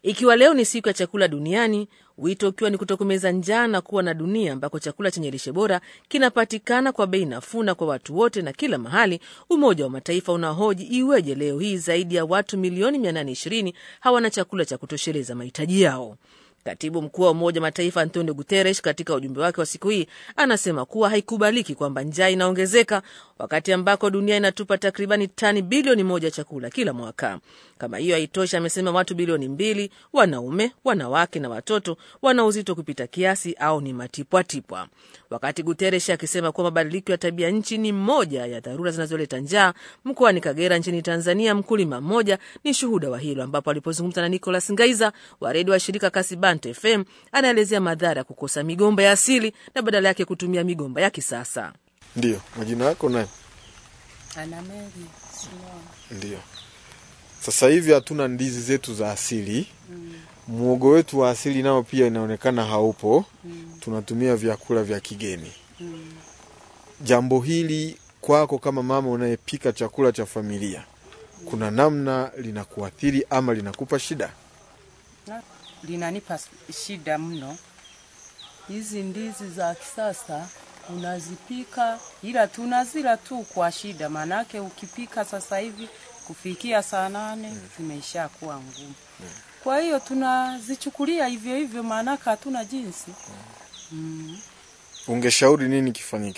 Ikiwa leo ni siku ya chakula duniani, wito ukiwa ni kutokomeza njaa na kuwa na dunia ambako chakula chenye lishe bora kinapatikana kwa bei nafuu na kwa watu wote na kila mahali, Umoja wa Mataifa unahoji iweje leo hii zaidi ya watu milioni 820 hawana chakula cha kutosheleza mahitaji yao. Katibu mkuu wa Umoja wa Mataifa Antonio Guterres katika ujumbe wake wa siku hii anasema kuwa haikubaliki kwamba njaa inaongezeka wakati ambako dunia inatupa takribani tani bilioni moja chakula kila mwaka. Kama hiyo haitoshi, amesema watu bilioni mbili, wanaume, wanawake na watoto, wana uzito kupita kiasi au ni matipwatipwa. Wakati Guterres akisema kuwa mabadiliko ya tabia nchi ni moja ya dharura zinazoleta njaa, mkoani Kagera nchini Tanzania, mkulima mmoja ni shuhuda wa hilo, ambapo alipozungumza na Nicolas Ngaiza wa redio wa shirika Kasibante FM anaelezea madhara ya kukosa migomba ya asili na badala yake kutumia migomba ya kisasa. Ndiyo, majina yako nani? Anameli Simon. Ndiyo, sasa hivi hatuna ndizi zetu za asili mm. Muogo wetu wa asili nao pia inaonekana haupo mm. Tunatumia vyakula vya kigeni mm. Jambo hili kwako kama mama unayepika chakula cha familia mm. Kuna namna linakuathiri ama linakupa shida? Na, linanipa shida mno. Hizi ndizi za kisasa unazipika, ila tunazila tu kwa shida, maanake ukipika sasa hivi kufikia saa nane mm. zimeisha kuwa ngumu mm. Kwa hiyo tunazichukulia hivyo hivyo, maanake hatuna jinsi mm. Ungeshauri nini kifanyike?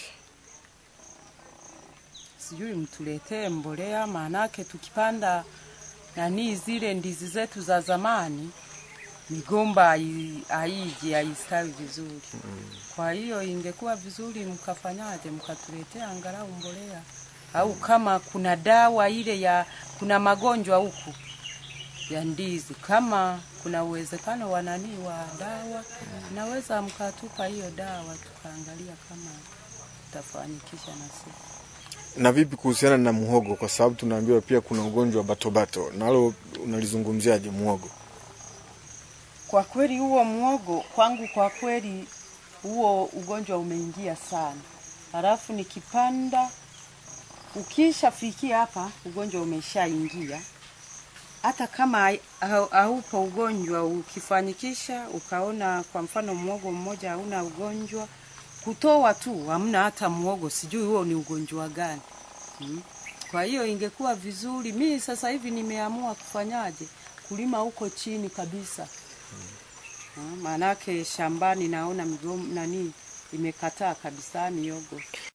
Sijui mtuletee mbolea, maanake tukipanda nani zile ndizi zetu za zamani migomba haiji haistawi vizuri mm. Kwa hiyo ingekuwa vizuri mkafanyaje, mkatuletea angalau mbolea au kama kuna dawa ile ya kuna magonjwa huku ya ndizi, kama kuna uwezekano wa nani wa dawa mm. naweza mkatupa hiyo dawa tukaangalia kama tutafanikisha na sisi. Na vipi kuhusiana na muhogo, kwa sababu tunaambiwa pia kuna ugonjwa wa batobato, nalo unalizungumziaje muhogo? Kwa kweli huo muogo kwangu, kwa kweli huo ugonjwa umeingia sana, halafu nikipanda, ukishafikia hapa ugonjwa umeshaingia. Hata kama haupo ugonjwa, ukifanyikisha ukaona kwa mfano muogo mmoja hauna ugonjwa, kutoa tu hamna hata muogo, sijui huo ni ugonjwa gani hmm. Kwa hiyo ingekuwa vizuri, mimi sasa hivi nimeamua kufanyaje, kulima huko chini kabisa maanake shambani naona migomba nani imekataa kabisa miogo.